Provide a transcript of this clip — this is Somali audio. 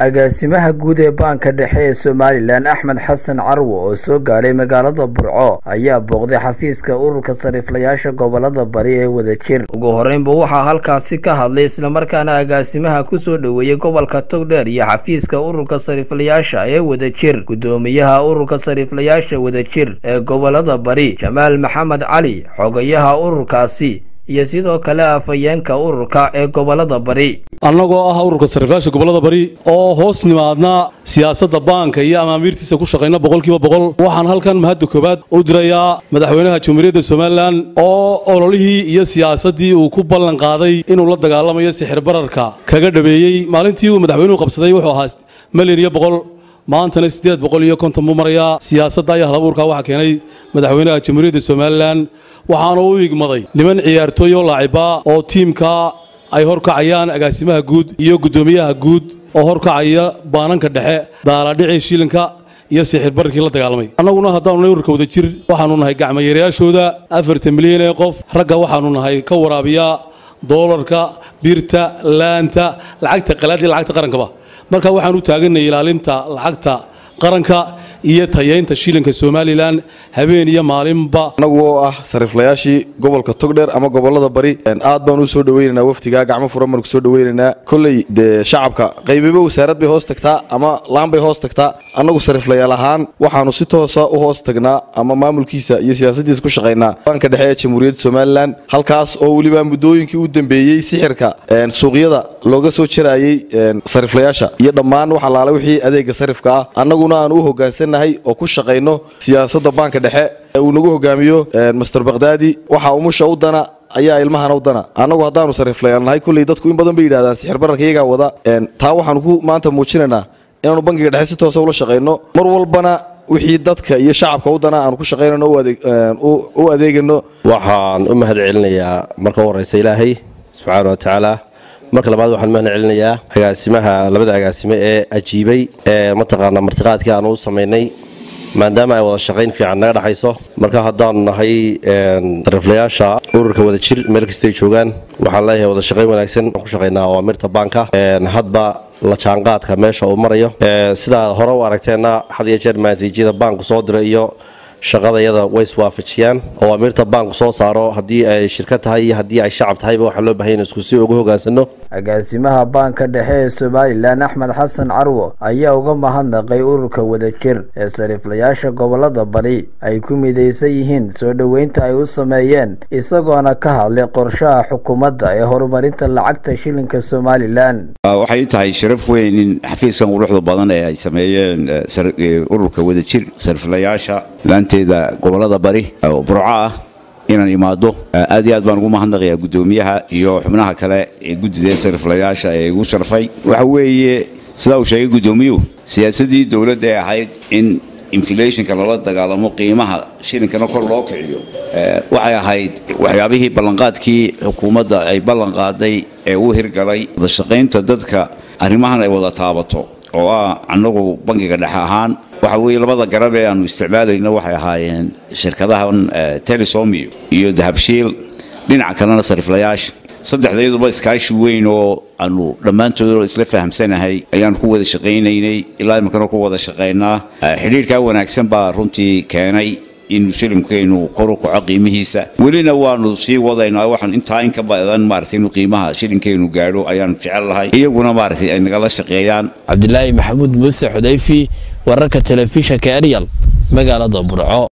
agaasimaha guud ee baanka dhexe ee somalilan axmed xasan carwo oo soo gaadhay magaalada burco ayaa booqday xafiiska ururka sariiflayaasha gobolada bari ee wadajir ugu horeynba waxaa halkaasi ka hadlay islamarkaana agaasimaha kusoo dhoweeyey gobolka togdheer iyo xafiiska ururka sariiflayaasha ee wadajir gudoomiyaha ururka sariiflayaasha wadajir ee gobolada bari jamaal maxamed cali xogayaha ururkaasi iyo sidoo kale afhayeenka ururka ee gobolada bari annagoo ah ururka sariiflayaasha gobolada bari oo hoos nimaadna siyaasadda baanka iyo amaamiirtiisa ku shaqayna boqolkiiba boqol waxaan halkan mahadda koowaad u dirayaa madaxweynaha jamhuuriyadda somalilan oo ololihii iyo siyaasaddii uu ku ballan qaaday inuu la dagaalamayo sixir bararka kaga dhabeeyey maalintii uu madaxweynuhu qabsaday wuxuu ahaa milyan iyo boqol maantana siddeed boqol iyo konton buu marayaa siyaasadda iyo halabuurka waxaa keenay madaxweynaha jamhuuriyadda somalilan waxaana u igmaday niman ciyaartooy oo laacibaa oo tiimka ay horkacayaan agaasimaha guud iyo guddoomiyaha guud oo horkacaya baananka dhexe daaladhicii shilinka iyo sixir bararkii la dagaalamay annaguna haddaanu nahay ururka wadajir waxaanu nahay gacmayaerayaashooda afartan milyan ee qof ragga waxaanu nahay ka waraabiya doolarka birta laanta lacagta qalaad iyo lacagta qarankaba marka waxaan u taaganay ilaalinta lacagta qaranka iyo tayeynta shilinka somalilan habeen iyo maalinba annagu oo ah sariiflayaashii gobolka togdheer ama gobolada bari aad baan u soo dhaweynaynaa waftigaa gacmo furan baan ku soo dhaweynaynaa kolley dee shacabka qaybiba wasaarad bay hoos tagtaa ama laan bay hoos tagtaa annagu sariiflayaal ahaan waxaanu si toosa u hoos tagnaa ama maamulkiisa iyo siyaasaddiisa ku shaqaynaa baanka dhexe ee jamhuuriyadda somalilan halkaas oo weliba muddooyinkii u dambeeyey sixirka suuqyada looga soo jaraayey sariiflayaasha iyo dhammaan wax allaale wixii adeega sarifka ah annaguna aan u hoggaansannahay oo ku shaqayno siyaasadda baanka dhexe uu nagu hogaamiyo master bakhdadi waxa umusha u dana ayaa ilmahana u dana annagu haddaanu sariiflayaal nahay kolley dadku in badan bay yidhahdaan sixir bararka iyagaa wada taa waxaanu ku maanta muujinaynaa inaanu bankiga dhexe si toosa ula shaqayno mar walbana wixii dadka iyo shacabka u dana aanu ku shaqaynano u adeegano waxaan u mahad celinayaa marka u horeysa ilaahay subxaana wa tacaala marka labaad waxaan mahad celinayaa agaasimaha labada agaasime ee ajiibay ee mataqaanaa martiqaadkii aan u samaynay maadaama ay wada shaqayn fiican naga dhexayso marka haddaanu nahay sariiflayaasha ururka wadajir meel kastay joogaan waxaan leeyahay wada shaqayn wanaagsan ku shaqaynaa awaamirta baanka hadba la jaanqaadka meesha uu marayo sidaa hore u aragteenna had iyo jeer maasiijyada baanku soo dira iyo shaqadayada way iswaafajiyaan awaamiirta baanku soo saaro haddii ay shirkad tahay iyo haddii ay shacab tahayba waxaa loo bahay in isku si uga hogaansano agaasimaha baanka dhexe ee somalilan axmed xasan carwo ayaa uga mahadnaqay ururka wadajir ee sariiflayaasha gobolada bari ay ku midaysan yihiin soo dhoweynta ay u sameeyeen isagoona ka hadlay qorshaha xukuumadda ee horumarinta lacagta shilinka somalilan waxay tahay sharaf weyn in xafiiskan quruxda badan ee ay sameeyeen ururka wadajir sariiflayaasha laanteeda gobolada bari oo burco ah inaan imaado aad iyo aad baan ugu mahadnaqayaa guddoomiyaha iyo xubnaha kale ee guddida sariiflayaasha ee igu sharfay waxa weeye sidaa uu sheegay guddoomiyuhu siyaasaddii dowladda ee ahayd in inflationka lala dagaalamo qiimaha shilinkana kor loo kiciyo waxay ahayd waxyaabihii ballanqaadkii xukuumadda ay ballanqaaday ee u hirgalay wadashaqaynta dadka arrimahan ay wada taabato oo ah annagu bankiga dhexe ahaan waxa weeye labada garab ee aanu isticmaalayno waxay ahaayeen shirkadahan telesomiyo iyo dahabshiil dhinaca kalena sariiflayaasha saddexdayaduba iskaashi weyn oo aanu dhammaantood isla fahamsanahay ayaan ku wada shaqaynaynay ilaa iminkana ku wada shaqaynaa xidhiirkaa wanaagsan baa runtii keenay in shilimkeenu kor u kaco qiimihiisa welina waanu sii wadaynaa waxaan intaa in ka badan maaragtay inuu qiimaha shilinkeenu gaadho ayaanu jecel lahay iyaguna maaragtay ay nagala shaqeeyaan cabdilaahi maxamuud muuse xudayfi wararka telefishanka eryal magaalada burco